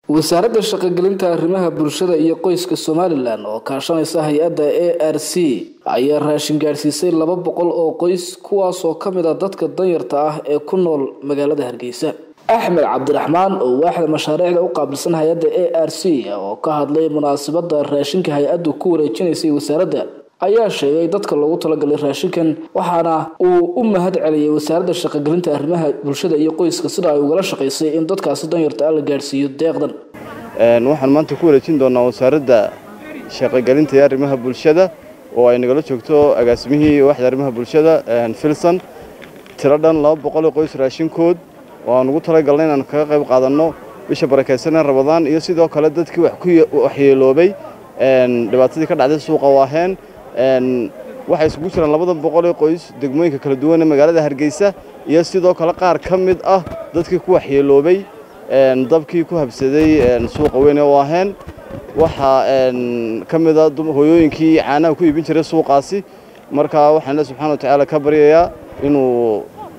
wasaaradda shaqogelinta arrimaha bulshada iyo qoyska somalilan oo kaashanaysa hay-adda a r c ayaa raashin gaadhsiisay laba boqol oo qoys kuwaasoo ka mid a dadka danyarta ah ee ku nool magaalada hargeysa axmed cabdiraxmaan oo waaxda mashaariicda u qaabilsan hay-adda a r c oo ka hadlay munaasabada raashinka hay-addu ku wareejinaysay wasaaradda ayaa sheegay dadka loogu talagalay raashinkan waxaana uu u mahad celiyay wasaaradda shaqogelinta arrimaha bulshada iyo qoyska sida ay ugala shaqaysay in dadkaasi danyarta ah la gaadhsiiyo deeqdan waxaan maanta ku wareejin doonaa wasaaradda shaqogelinta iyo arrimaha bulshada oo ay nagala joogto agaasimihii waaxda arrimaha bulshada filson tiro dhan laba boqol oo qoys raashinkood oo aan ugu talagalnay inaan kaga qayb qaadanno bisha barakaysanee rabadaan iyo sidoo kale dadkii wax ku waxyeeloobay dhibaatadii ka dhacday suuqa waaheen waxay isugu jiraan labada boqol ee qoys degmooyinka kala duwan ee magaalada hargeysa iyo sidoo kale qaar ka mid ah dadkii ku waxyeeloobay dabkii ku habsaday suuqa weyn ee waaheen waxaa ka mid a hooyooyinkii caanaha ku iibin jiray suuqaasi marka waxaan le subxana wa tacaala ka baryayaa inuu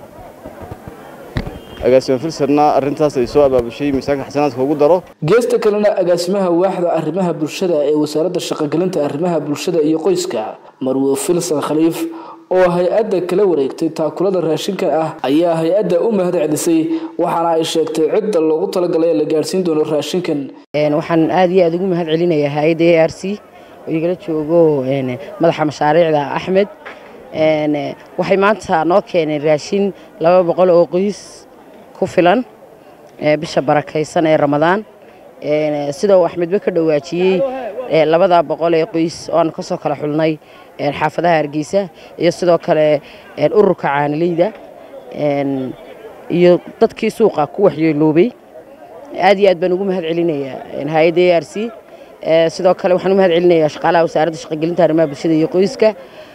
agaasima filsarna arrintaas ay soo abaabushay miisaanka xasanaadka ugu daro geesta kalena agaasimaha waaxda arrimaha bulshada ee wasaaradda shaqogelinta arrimaha bulshada iyo qoyska marwo filson khaliif oo hay-adda kala wareegtay taakulada raashinkan ah ayaa hay-adda u mahad celisay waxaana ay sheegtay cidda loogu talagalay ee la gaadhsiin doono raashinkan waxaan aada iyo aada ugu mahad celinayaa hay-adda a r c oo igala joogo madaxa mashaariicda axmed waxay maanta noo keeneen raashin laba boqol oo qoys ku filan bisha barakaysan ee ramadaan sida uu axmedba ka dhawaajiyey labada boqol ee qoys oo aan kasoo kala xulnay xaafadaha hargeysa iyo sidoo kale ururka caanileyda iyo dadkii suuqa ku waxyeeloobay aad iyo aad baan ugu mahad celinayaa hay-adda a r c sidoo kale waxaan u mahad celinayaa shaqaalaha wasaaradda shaqogelinta arrimaha bulshada iyo qoyska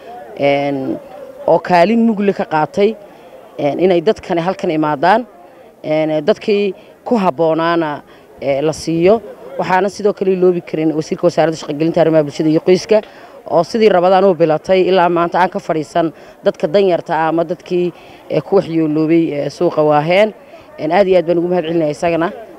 oo kaalin mugle ka qaatay inay dadkani halkan imaadaan dadkii ku habboonaana la siiyo waxaana sidoo kale loobi karin wasiirka wasaaradda shaqogelinta arrimaha bulshada iyo qoyska oo sidii rabadaan u bilatay ilaa maanta aan ka fadhiisan dadka danyarta ah ama dadkii ku waxyooloobay suuqa waaheen aad iyo aad baan ugu mahad celinaya isagana